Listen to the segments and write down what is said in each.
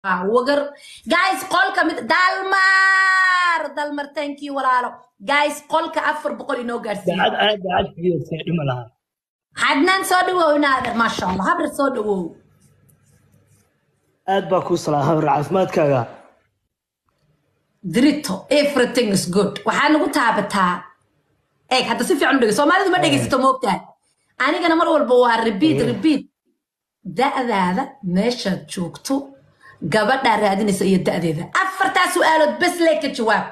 wagar guys qolka mid dalmar dalmar thank you walaalo guys qolka afar boqol inoo gaarsiiye daacad aad daacad fiidiyowsa dhima lahaa xadnaan soo dhawow inaader maasha allah habri soo dhawow aad baa kuu salaaha hore caafimaadkaaga drito everything is good waxaa nagu taabataa eeg hadda si fiican u dhege soomaalidu ma dhegaysato moogtahay anigana mar walba waa repeat repeat da'daada meeshaad joogto gabadhaa raadinaysa iyo da'deeda afartaa su'aalood bes lee ka jawaab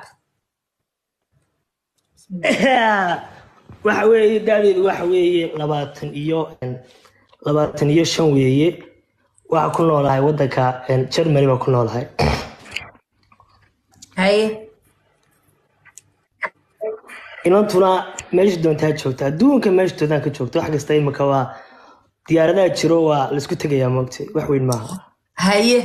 waxa weeye da'deedu waxa weeye labaatan iyo labaatan iyo shan weeye waxaa ku noolahay waddanka germany baa ku noolahay haye inantuna meesha doontaa joogta adduunka meesha doontaan ka joogta wax kasta imika waa diyaaradaha jiro waa laisku tegayaa moogtay wax weyn maaha haye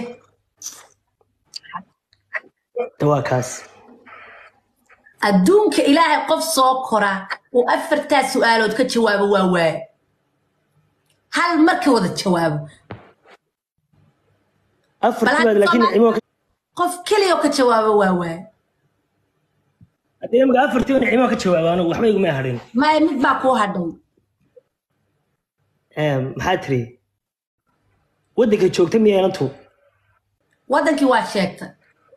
de waa kaas adduunka ilaahay qof soo kora uu afartaa su'aalood ka jawaabo waa waaye hal marka wada jawaabo afartii baad Bal laakiin hadda nicimo qof keliya oo ka jawaabo waa waaye haddii imika afartii nicimo ka jawaaba anigu waxba iguma hadhin maya mid baa kuu hadhay maxaa tiri waddanka joogta miya inantu waddankii waa sheegtay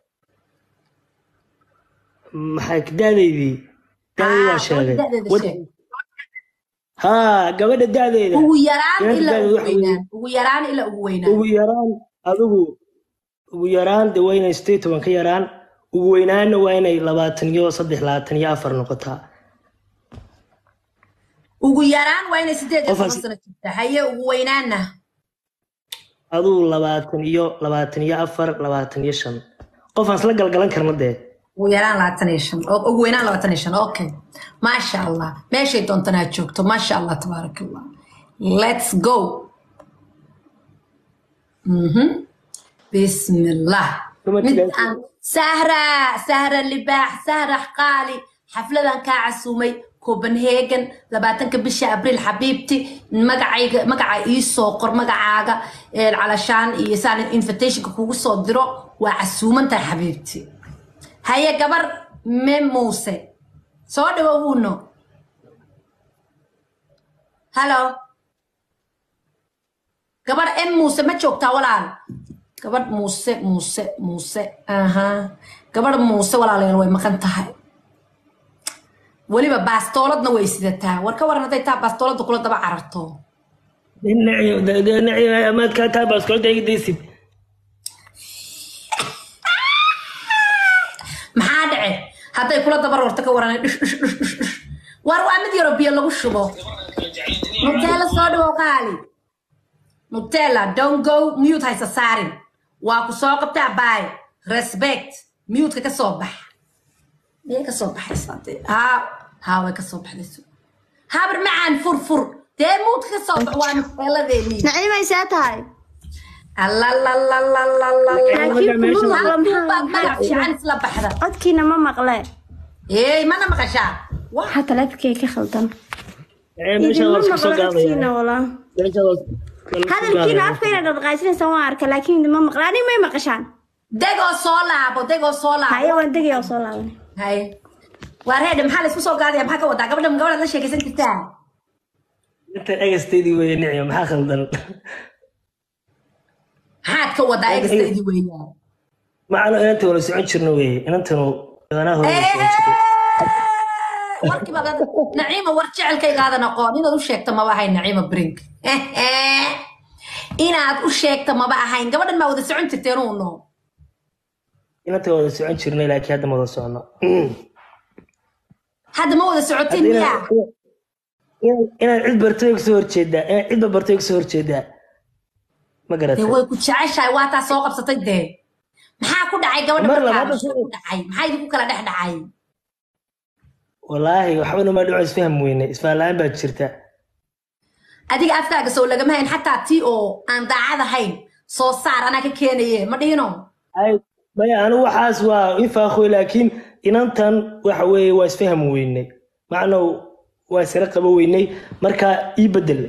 maxay da'deydii da'deydii waa Ah, sheegay da'deeda Wad- sheeg. haa gabadha da'deeda ugu yaraan Inanta ilaa da'deeda ugu waxa weeye- weynaan ugu yaraan ilaa ugu weynaan ugu yaraan adigu ugu yaraan de waa inay sideed toban ka yaraan ugu weynaanna waa inay labaatan iyo saddex labaatan iyo afar noqotaa ugu yaraan waa inay sideed iyo toban Qofaas- sano jirta haye ugu weynaanna adigu labaatan iyo labaatan iyo afar labaatan iyo shan qof aan isla galgalan karna dee ugu yaraan labaatan iyo shan oo- ugu weynaan labaatan iyo shan okay maasha allah meeshay doontanaa joogto maasha allah tabaaraka allah let's go Mhm. bismillah Kuma mid tigaasi. aan sahra sahra libaax sahra qaali xafladan kaa casumay copenhagen labaatanka bisha abriil xabiibti magacayga magaca ii soo qor magacaaga ee, calashaan iyo saan invitationka kugu soo diro waa casuuman tahay xabiibti haye gabar me muuse soo dhawowuno halo gabadh m muuse ma joogtaa walaal gabadh muuse muuse muuse aha gabadh muuse walaalayaal way maqan tahay weliba baastooladna way sidataa war ka waran hadday taa baastooladda kula daba cararto amaad kaa taa baaskoolta iga daysid maxaa dhace hadday kula daba roorto ka waran dhish dhish dhish dhish dhish war waa mid yaroo biyo lagu shubo nutella soo dhawow qaali nutella don't go mute haysa saarin waa ku soo qabtaa baay respect mute-ka ka soo bax miyay ka soo baxaysaa dee haa haa way ka soo baxdayso habar macaan fur fur dee mute-ka ka soo bax waa nuteeladeenii nacimaysaa tahay Laakiin kuma maqlo baad magac fiican isla baxda codkiina ma maqle eey mana maqashaa Wah, waxaa taleefkay ka khaldan meesha idinma waa isku maqlo soo codkiina gaadaya walaa meesha waa isku soo hadalkiina gaadaya. afka inaad dhaqdhaqaajinaysa waan arka laakiin idinma maqle ani may maqashaan degoo soo laabo degoo soo haye laabo waan degaya oo soo laabanay haye waa reedhe maxaa laysku soo gaadaya maxaa ka wadaa gabadha gabadhaad la sheekaysan jirtaa inta egasteydii weeye nicyo maxaa khaldan maxaad ka wadaa egastaydi weeyaan macano inanta wala socon jirno weeye inantanu daganaha hore wala socon jirno warkiiba naciima war jecelkaygaadan aqoon inaad u sheegto maba ahayn naciima brink inaad u sheegto maba ahayn gabadhan maa wada socon jirteen uno inanta wada socon jirnay laakiin hadda ma wada socono hadda ma wada socotin Hadda miyaa inaad- inaad- inaad cid barto way kasoo horjeedaa inaad cidba barto way kasoo horjeedaa ma dee garatay way ku jeceshahay waa taa soo qabsatay dee maxaa ku dhacay gabadha Mar markaa labaad maxaa ku dhacay maxaa idinku kala dhex dhacay walaahi waxba nama dhaco isfaham weyne isfahan la-aan baa jirta adiga afkaaga soo lagama hayn xataa tii oo aan daacad ahayn soo saar anaa ka keenaye ma dhihino ay maya anigu waxaas waa infaakoy laakiin inantan waxa weeye waa isfaham weynay macnow waa isla qabo weynay marka ii bedel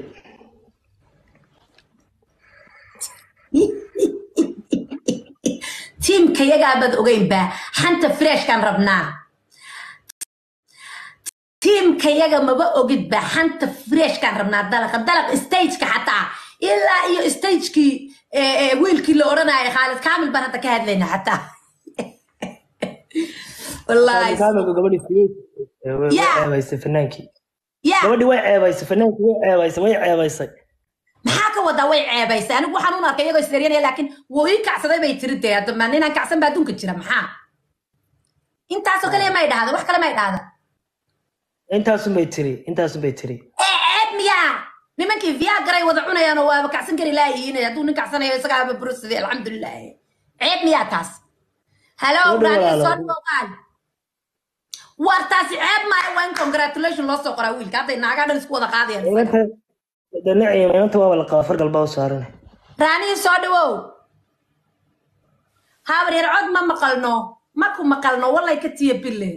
tiimka yagaabaad ogeynba xanta freshkaan rabnaa tiimka yaga maba ogidba xanta freshkaan rabnaa dalaqa dalaq stageka xataa ilaa iyo stagekii wiilkii la odhanaya khaalid kaamil baan hadda ka hadlayna xataa wallaahi kaamilka gabadhii Filis, ee, way- way Yeah. ceebaysay fanaankii ya gabadhii way ceebaysay fanaankii way ceebaysay way ceebaysay maxaa ka wadaa way ceebaysay anigu waxaan un arkay iyagoo isdaryanaya laakiin wuu ii kacsaday bay tiri dee hadda ma ninaan kacsan baa adduunka jira maxaa intaasoo kaliya may dhahda wax kale may dhahda intaasun bay tiri intaasun bay tiri ee ceeb miyaa nimankii viagaray wada cunayaan oo waaba kacsan kari laayihiin hadduu nin kacsanayo isagaaba burusade alxamdulilah ceeb miyaa taas halo Soo dhawaada. raadiyo soo dhawaan war taasi ceeb maayo waa in congratulation loo soo qoraa wiilka hadday naagaa dhan isku wada qaadayaan inanta danaciima inanta waaba la qaba fargal baa u saaran raanihii soo dhawow habar yar cod ma maqalno ma ku maqalno wallay ka tiya bille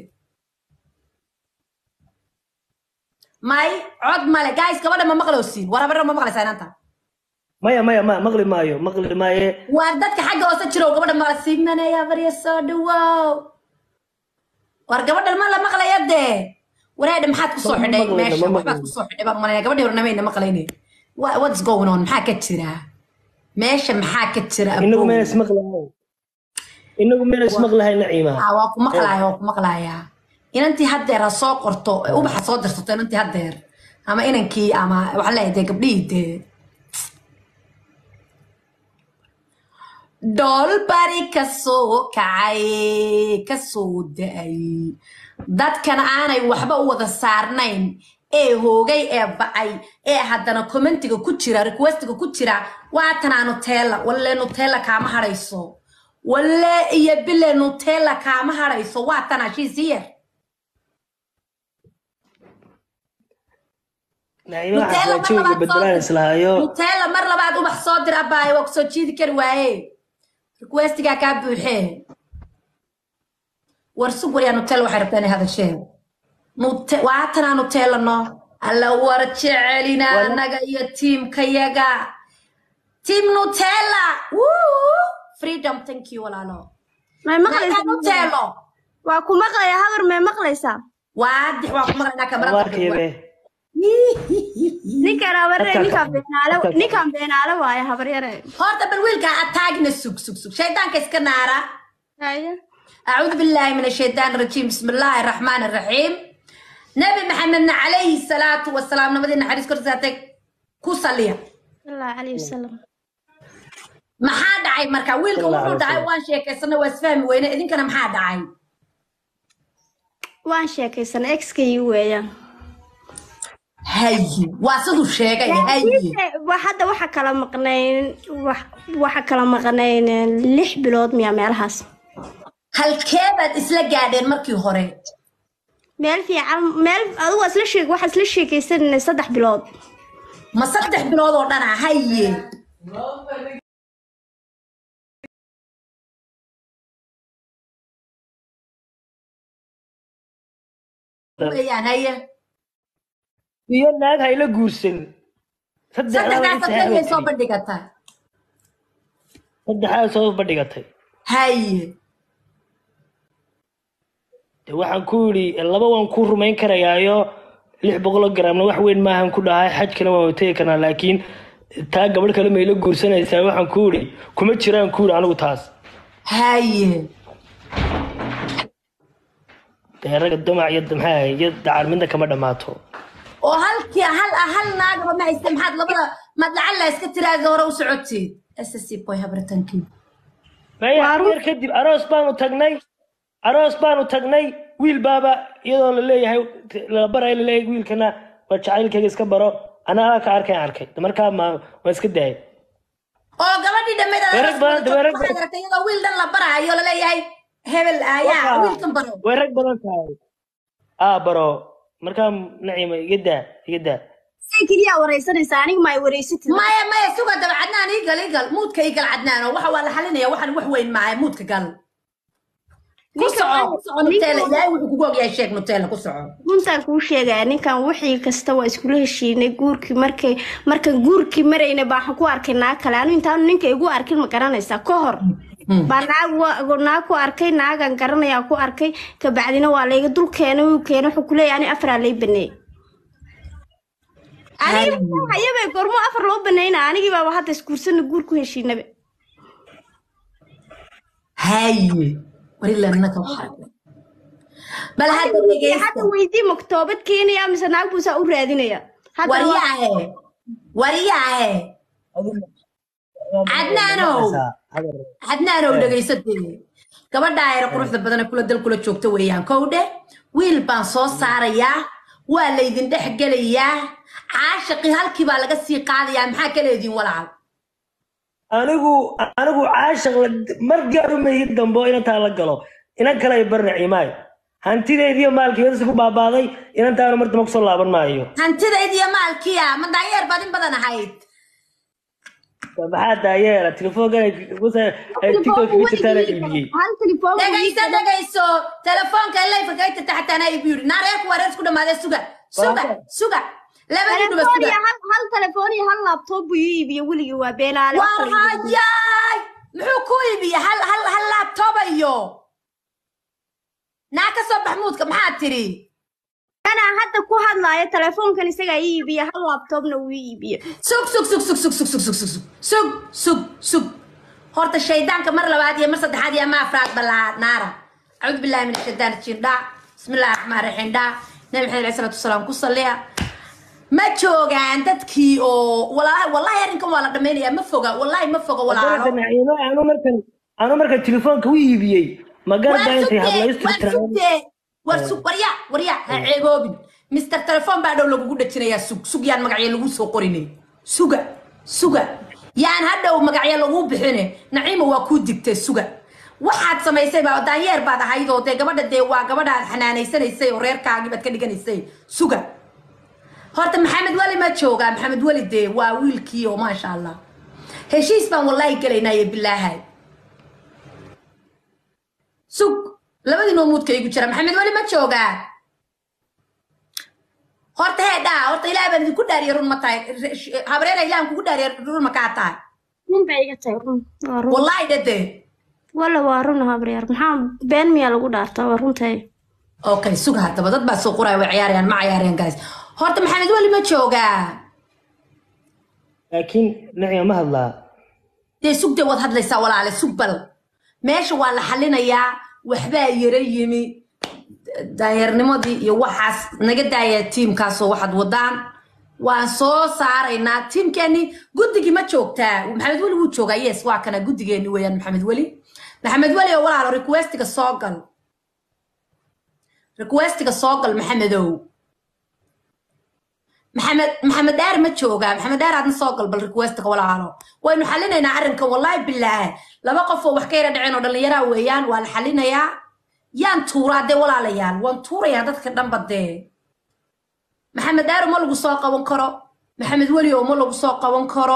may cod male guys gabadha ma maqlowsiin war habarra ma maqlaysaa inanta maya maya ma maqli maayo maqli maaye waar dadka xagga hoose jirow gabadha maqla sigmanaya habarya soo dhawow war gabadha ma la maqlaya dee wareedha maxaad kusoo Ma xidhay maqlayno, meesha ma waxbaad maqlayno. kusoo xidhay baan malanaya gabadhii hornamayna maqlayne Wha- what's going on maxaa ka jira meesha maxaa ka jira inagu abow? meel ismaqlahay inagu meel ismaqlahay naciima Ah, waa ku maqlaaya waa ku maqlaaya inantii haddeer ha soo qorto ee ubaxa soo dirsato inantii haddeer ama inankii ama waxaan leeyahay dee gabdhihii dee dhool bari kasoo kacay kasoo da-ay dadkan aanay waxba u wada saarnayn ee hoogay ee bacay ee haddana commentiga ku jira requestiga ku jira waatanaa nutella walle nutella kaama hadhayso walle iyo bile nutella kaama hadhayso waatanaa shiisiyar naciima Nutella waxaa jawiga mar labaad bedelaan soo- islahayo nutella mar labaad ubax soo dir abaayo waa kusoo jiidi kari waaye requestigaa kaa buuxee war sug waryaa nutella waxay rabtaa inay hadasheen Nute- waatanaa nutella no alla war jecelina Wala- annaga iyo tiimkayaga tiim nutella Woo! freedom thank you walaalo may naga maqlaysaa nutello waa ku maqlaya habar may maqlaysaa waadix waa ku maqlaynaa kamarada abaarkeebe ninkan habare Dadka- ninkan beenaale dadka- ninkan beenaale waaye habaryare horta bal wiilka ataagna sug sug sug shaydaanka iska naara haye أعوذ بالله من الشيطان الرجيم بسم الله الرحمن الرحيم نبي محمد عليه الصلاة والسلام نبدي حديث كرساتك كوساليا sallallahu calayhi wasalam maxaa dhacay marka wiilka Sallallahu wuxuu alayhi dhacay wasallam. waan sheekaysana waa isfahmi weyne idinkana maxaa dhacay waan sheekaysan exkay weeyaan haye waa siduu sheegay haye Wa- hadda waxa kala maqnayn wax- waxa kala maqnayn lix bilood miya meelahaas halkee baad isla gaadheen markii hore meel fiican meel adigu isla sheeg waxa isla sheekaysanayna saddex bilood ma saddex bilood oo dhana haye weeyaan haye iyo naag hayla guursan saddexdaas afkeegay soo bandhigataa saddexdaa soo bandhigatay haye de waxaan ku yidhi laba waan ku rumayn karayaayo lix boqol oo gramna wax weyn maahan ku dhahay xajkana waan wategi karnaa laakiin taa gabadh kale mayla guursanaysaa waxaan ku yidhi kuma jiraan ku yidhi anigu taas haye dee ragga damac iyo maxaa iyo dacar midna kama dhammaato oo halkii hal hal naagaba ma hayste maxaad labada maad lacalla iska tiraada hore u socoteed ssc boy habritankii maya Waa run. yar kadib aroos baanu tagnay aroos baanu tagnay wiil baaba iyadoo la leeyahay la barayo la leeyahay wiilkana waa jacaylkayga iska baro anaa ka arkay arkay markaa ma waan iska daayay oo gabadhii dhammeyd aad Weerag badan- aroos weerag waxaad badan. aragtay iyadoo wiil dhan la barahayo laleeyahay hebel ayaa Waxa- wiilkan baro way rag badan tahay aa baro markaa naciima iga daa iga daa say keliya waraysanaysaa aniga ma ay waraysatid maya maya suga daba cadnaan iigal iigal muudka iigal cadnaan oo waxa waa la xalinaya waxaan wax weyn maahay muudka gal ku Ninka soco waa- ku soco nutella ninka- ilaahay wuxuu kugu ogyahay sheeg nutella ku soco runtaan kuu sheegaya ninkan wixii kasta waa iskula heshiinay guurkii markay markan guurkii marayna baan ku arkay naag kale anu intaanu ninka igu arkin ma garanaysaa ka hor baa naag wa- naag ku arkay naagan garanayaa ku arkay kabacdina waa layga dul keenay wuu keenay wuxuu kuleeyahay ani afaraa lay baneeyey aniga hayabay gormo afar loo baneyna anigii baaba hadda isguursana guur ku heshiinaba haye warilanaka waxaa bal hadda dhegeysta hadda weydii maktoobad keenaya mise naag buu saa u raadinaya Hadda waa- waryaahe waryaahe cadnaanow cadnaanow dhegaysatee gabadha ayra quruxda badane kula dal kula joogta weeyaan kowdhe wiil baan soo saarayaa waa laydin dhex gelayaa caashaqii halkii baa laga sii qaadayaa maxaa ka leediin walaal anigu anigu caashaq la- mar gaaru mayhi dambe oo inantaa la galo inan kale ay barna ciimaayo hantideediyo maalkii wadasi ku baabaaday inantaana mar dambe kusoo laaban maayo hantidayd iyo maalkiya ma daayeer baad in badan ahayd maxaa daayeera telefoonkan tiktok kaga jirtaana iibiyey hal telefoon dhegayso dhegayso telefoonka leyfa kaga jirta xataa anaa igu yidhi naareerku waa reer isku dhamaadee suga suga suga labadii dhuba telefoon iyo suga hal hal telefoon iyo hal laptop buu ii iibiye weligii waa beenaale wax war kale iibiye. hayaay muxuu ku iibiya hal hal hal laabtooba iyo naa ka soo baxmuudka maxaa tiri anaa hadda ku hadlaayo telefoonkan isagaa ii iibiye hal laptopna wuu ii iibiye sug sug sug sug sug sug sug sug sug sug sug sug sug horta shaydaanka mar labaad iyo mar saddexaad iyo ama afraad balaa naara acuudu billahi min ashaytaan rajiim dhaa bismillahi raxmaan raxiim dhaa nabi maxamed alayhi salaatu wasalaam ku salliya ma joogaan dadkii oo walahi wallahi arrinkan waa la dhammaynayaa ma foga wallahi ma foga walaalo naciimo anu markan anu markan telefoonka u iibiyey magarada waan intay sugtee hadlaystu waan sugtee war sug warya warya ha ceeboobin mister telefoon baa dhow lagugu dhajinayaa sug sug yaan magacyo lagu soo qorinay suga suga yaan hadhow magacyo lagu bixine naciima waa kuu digtay suga waxaad samaysay baa daanyeer baad ahayd oo dee gabadha dee waa gabadha aad xanaanaysanaysay oo reerkaagii baad ka dhiganaysay suga horta maxamed weli ma joogaa maxamed weli dee waa wiilkii oo maasha allah heshiis baan wallaahi gelaynaaye bilaahay sug labadii noomuudka igu jira maxamed weli ma joogaa horta hee dhaa horta ilaah baan idinku dhaariya run ma tahay habreena ilahan kugu dhaariya run ma kaa tahay run bay iga tahay run waa run wallaahi dhade walla waa run habreer maxaa been miyaa lagu dhaartaa waa runtahay okay sug haddaba dad baa soo qoraya way ciyaarayaan ma ciyaarayaan guys horta maxamed weli ma joogaa laakiin naciima ma hadlaa dee sugdee waad hadlaysaa walaale sug bal meesha waa la xalinayaa waxbaa yara yimi daayarnimadii iyo waxaas naga daaya tiimkaasoo waxaad wadaan waan soo saaraynaa tiimkeeni guddigii ma joogtaa maxamed weli wuu joogaa yes waa kana guddigeeni weeyaan maxamed weli maxamed weli oo walaalo requestiga soo gal requestiga soo gal maxamedow maxamed maxamed dheer ma joogaa maxamed dheer aadna soo gal bal requestiga walaalo waynu xalinaynaa arrinkan wallaahi bilaahi laba qof oo wax ka yara dhaceen oo dhallinyaraa weeyaan waa la xalinayaa yaan tuuraa dee walaalayaal waan tuurayaa dadka dhanba dee maxamed dheer ma lagu soo qaban karo maxamed weli oo ma lagu soo qaban karo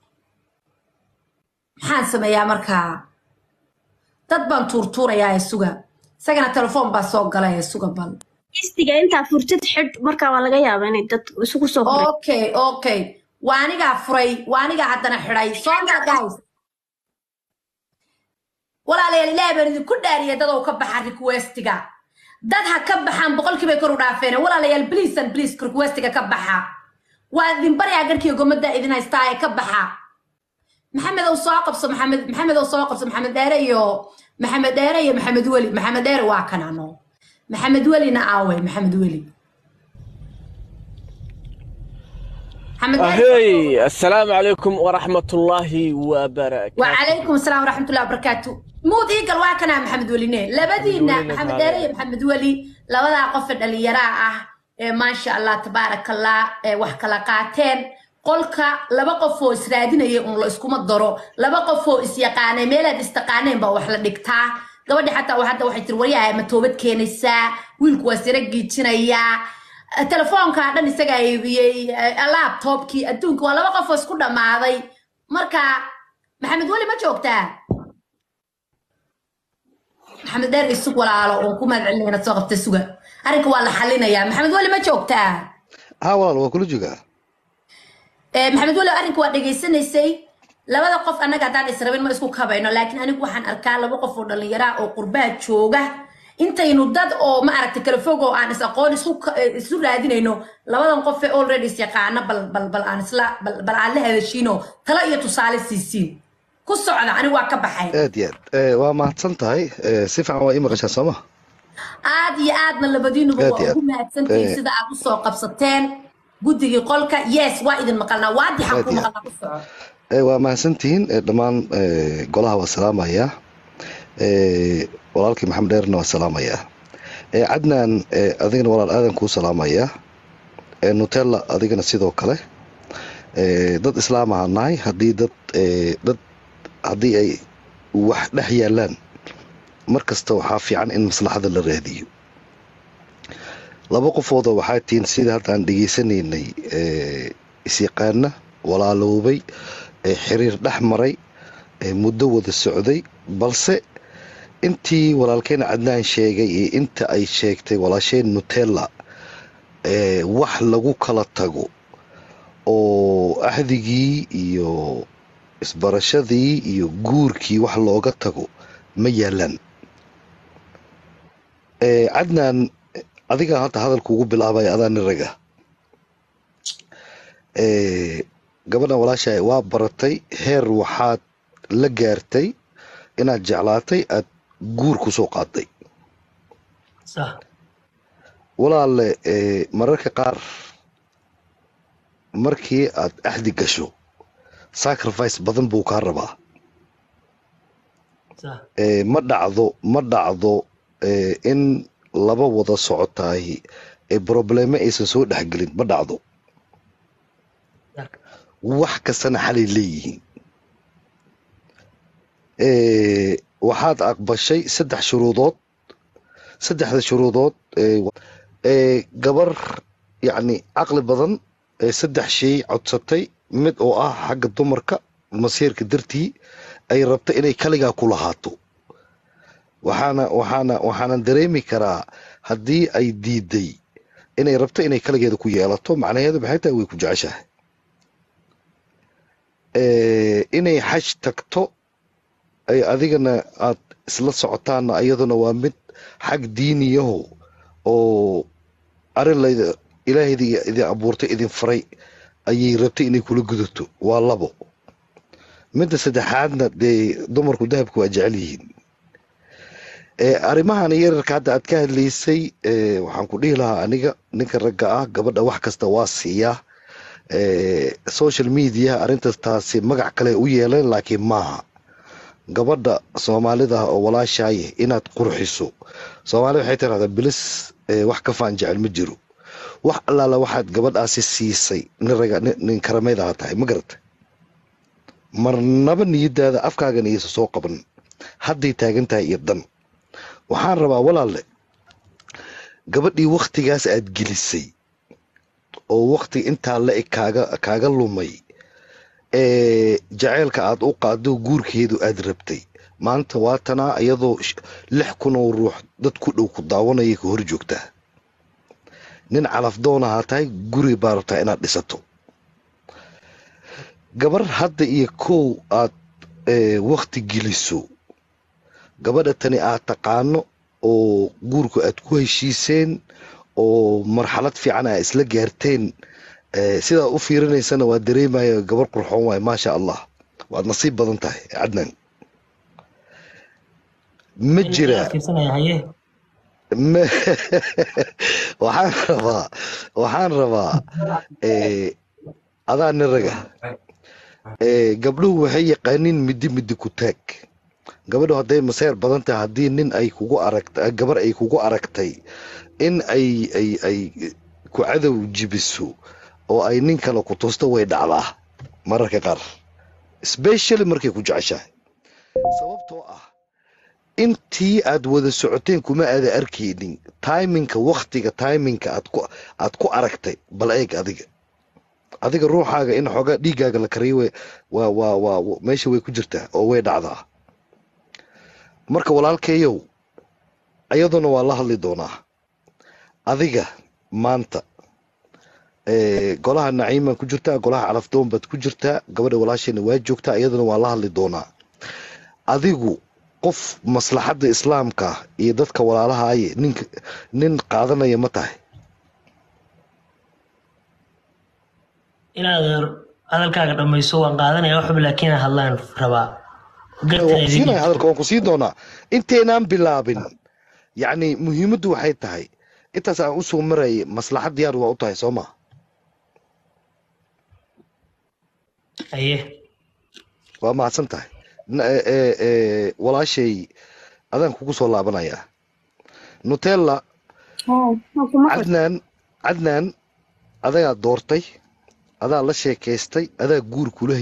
maxaan sameeyaa markaa dad baan tuurtuurayaa ee suga isagana telefoon baa soo galay ee suga bal istiga intaa furtid xidh markaa waa laga yaabaa inay dad isugu soo huray okay okay waa anigaa furay waa anigaa haddana xidhay soo gal guys walaalayaal ilaah baan idinku dhaariyay dad oo ka baxa requestiga dad ha ka baxaan boqolkiibay kor u dhaafeen walaalayaal please and please requestiga ka baxa waa idin baryaa garkiiyo gomadda idin haystaa ee ka baxa maxamed ow soo qabso maxamed maxamed ow soo qabso maxamed dheere iyo maxamed dheere iyo maxamed weli maxamed dheere waa kanano maxamed welina aawe maxamed weli maxamed dheere أهي السلام عليكم ورحمة الله وبركاته وعليكم السلام ورحمة الله وبركاته مود إيقل واكنا محمد ولي نين لبدينا ولي محمد نتعلم. داري محمد ولي لبدا قفل اللي يراه إيه ما شاء الله تبارك الله إيه وحكا لقاتين قولك لبا قفو إسرادين يقول الله اسكو مدرو لبا قفو إسيقاني ميلاد استقانين با وحلا دكتا gabadhi xataa waxadda waxay tiri waryahay ma toobad keenaysaa wiilku waa sira giijinayaa telefoonkaa dhan isagaa iibiyey laptopkii adduunka waa laba qof oo isku dhammaaday marka maxamed weli ma joogtaa maxamed dheer isug walaalo oon ku mahad celinaya inaad soo qabta suga arrinka waa la xalinayaa maxamed weli ma joogtaa ها والله waa kula joogaa Eh, maxamed weli arrinka waa dhegaysanaysay labada qof annaga haddaan israbin ma isku kabayno laakiin anigu waxaan arkaa laba qof oo dhallinyaraa oo qurbaha jooga intaynu dad oo ma aragtay kala fog oo aan is aqoon isu ka- eh, isu raadinayno labadan qof ee already is yaqaana bal bal bal aan isla bal bal aan la hadashiino talo iyo tusaale siisiin ku socda anigu waa ka baxay aad iyo aad Eh, waa mahadsan tahay Eh, si fiican waa ii maqashaa sooma aad iyo aadna labadiinuba Aad waa iyo ugu aad. mahadsantihiin Eh. sida aad usoo qabsateen guddigii qolka yes waa idin maqalnaa waadixan Aad ku iyo aad. maqalnaa ku soco Eh, waa mahadsantihiin Eh, dhammaan eh, golaha waa salaamayaa Eh, walaalkii maxamed dheerna waa salaamayaa Eh, cadnaan eh, adigana walaal aadan kuu salaamayaa Eh, nutella adigana sidoo kale Eh, dad islaam ahaan nahay haddii dad eh, dad haddii ay wax dhex yaalaan mar kasta waxaa fiican in maslaxada la raadiyo laba qofooda waxaa tihiin sida hadda aan dhegaysanaynay eh, isyaqaana walaaloobay ee xiriir dhex maray ee muddo wada socday balse intii walaalkeen cadnaan sheegay iyo inta ay sheegtay walaasheen nutella ee wax lagu kala tago oo ahdigii iyo isbarashadii iyo guurkii wax looga tago ma yaalaan Eh, cadnaan adiga hadda hadalka ugu bilaabaya adaa nin raga Eh, gabadhan walaashahay waa baratay heer waxaad la gaartay inaad jeclaatay aad guur ku soo qaaday صح walaale eh, mararka qaar markii aad axdi gasho sacrifice badan buu kaa rabaa صح Eh, ma dhacdo ma dhacdo eh, in laba wada socotaay ee probleme aysan soo dhexgelin ma dhacdo صح wax kastana xalay leeyihiin Eh, waxaad aqbashay saddex shuruudood saddexda shuruudood ee ee gabar yacni caqli badan ee saddex shay codsatay mid oo ah xagga dumarka masiirka dartii ay rabta inay kaligaa ku lahaato waxaana waxaana waxaanan dareemi karaa haddii ay diiday inay rabto inay kaligeeda ku yeelato macnaheedu maxay tahay way ku jeceshahay Eh, inay xaj tagto ay adigana aad isla socotaanna iyaduna waa mid xag diiniyaho oo arrin layda ilaahayda idin abuurtay idin faray ayay rabtay inay kula gudato waa labo midda saddexaadna dee dumarku dahabka waa jecel yihiin Eh, arrimahan yararka hadda aad ka hadlaysay eh, waxaan ku dhihi lahaa aniga ninka ragga ah gabadha wax kasta waa siiyaa Eh, social media arrintaas taasi magac kale u yeeleen laakiin maaha gabadha soomaalida ah oo walaashaaye inaad qurxiso soomaalida waxay tirahdaa bilis eh, wax ka faan jecel ma jiro wax allaala waxaad gabadhaasi siisay nin raga nin- nin karamaydaha tahay ma garata marnaba niyadaada afkaagan iyasa soo qaban hadday taagan tahay iyo dan waxaan rabaa walaalle gabadhii wakhtigaas aad gelisay oo wakhti intaa la eg kaaga kaaga lumay ee jaceylka aad u qaado guurkeedu aad rabtay maanta waatanaa iyadoo sh- lix kun oo ruux dad ku dhow ku daawanaya ka hor joogtaa nin calafdoonahaa tahay guri baa rabtaa inaad dhisato gabar hadda iyo kow aad ee, wakhti geliso gabadha tani aad taqaano oo guurku aad ku heshiiseen oo marxalad fiican aa isla gaarteen eh, sidaa u fiirinaysana waa dareemaya gabar qurxoon waay maasha allah waad nasiib badan tahay cadnan ma jira fiirsanaya haye ma waxaan rabaa waxaan rabaa eh, adaa nin raga Eh, gabdhuhu waxay yaqaaniin midi midi ku taag gabadhu hadday maseer badan tahay haddii nin ay kugu aragta gabar ay kugu aragtay in ay ay ay ku cadow jibiso oo ay nin kale ku tusto way dhacdaa mararka qaar specially markay ku jeceshahay sababtoo ah intii aad wada socoteen kuma aada arkaynin timinka waktiga timinka aad ku aad ku aragtay bal eeg adiga adiga ruuxaaga in xoogaa dhiiggaaga la kariyo way- waa waa waa wa- meesha way ku jirtaa oo way dhacdaa marka walaalkeeyow ayaduna waa la hadli doonaa adiga maanta Eh, golaha naciiman ku jirtaa golaha calafdoon baad ku jirtaa gabadha walaashayna waa joogtaa iyaduna waa la hadli doonaa adigu qof maslaxadda islaamka iyo dadka walaalahaaye ninka nin qaadanaya ma tahay inaad hadalkaaga dhamayso waan qaadanaya waxba laakiin hadlaan rabaa waan ku siinaya hadalka waan ku siin doonaa inteynaan bilaabin yacni muhiimaddu waxay tahay intaas aan usoo marayay maslaxad diyaar waa u tahay soo ma aye waa mahadsan tahay Na- eh, eh, eh, walaashay adaan kugu soo laabanayaa nutella cadnaan cadnaan adagaa doortay adaa la sheekaystay adaa guur kula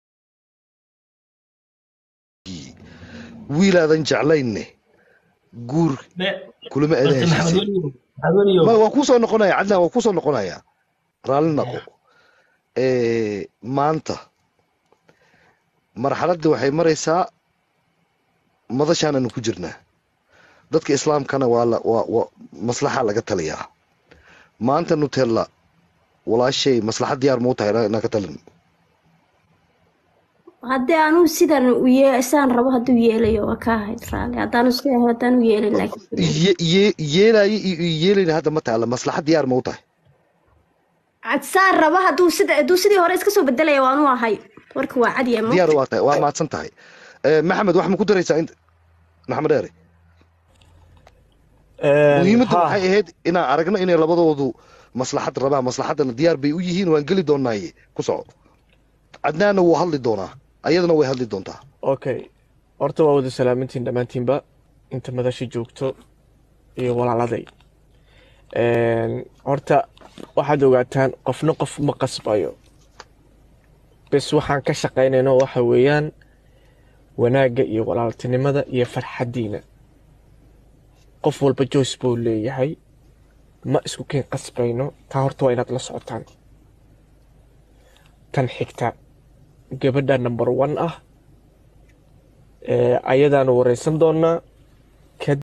heshiiyey wiilaadan jeclaynne guur kulama adan heshiisay ma waa kuu soo noqonaya cadnaan waa kuu soo noqonaya raalli naqo Eh, maanta marxaladda waxay maraysaa madashaananu ku jirnaa dadka islaamkana waa la waa waa maslaxa laga taliyaa maanta nutella walaashay maslaxad diyaar mau tahay inaan ka talin haddii anuu sidan u yee saan rabo hadduu yeelayo waa ka ahayd raali haddaanu iska yahay haddaanu yeelin laakiin Ye- ye- yeelaayo iyo iyo yeelayna hadda ma taala maslaxad diyaar mau tahay Cad saan rabo hadduu sida hadduu sidii hore iska soo bedelaya waanu ahay warka waa cadiya ma diyaar waa tahay waa mahadsan tahay Eh, maxamed wax ma ku daraysaa int maxamed dheere muhiimaddu waxay ahayd inaan aragno inay labadoodu maslaxad rabaan maslaxaddana diyaar bay u yihiin waan geli doonaaye ku soco cadnaanna wuu hadli doonaa ayadana way hadli doontaa okay horta waa wada salaamintiin dhammaantiinba inta madasha joogto iyo walaaladay Een, horta waxaad ogaataan qofna qof ma qasbayo bes waxaan ka shaqaynayno waxa weeyaan wanaagga iyo walaaltinimada iyo farxaddiina qof walba joyce buu leeyahay ma isku keen qasbayno taa horta waa inaad la socotaan tan xigta gabadha number one ah ee ayadaanu wareysan doonaa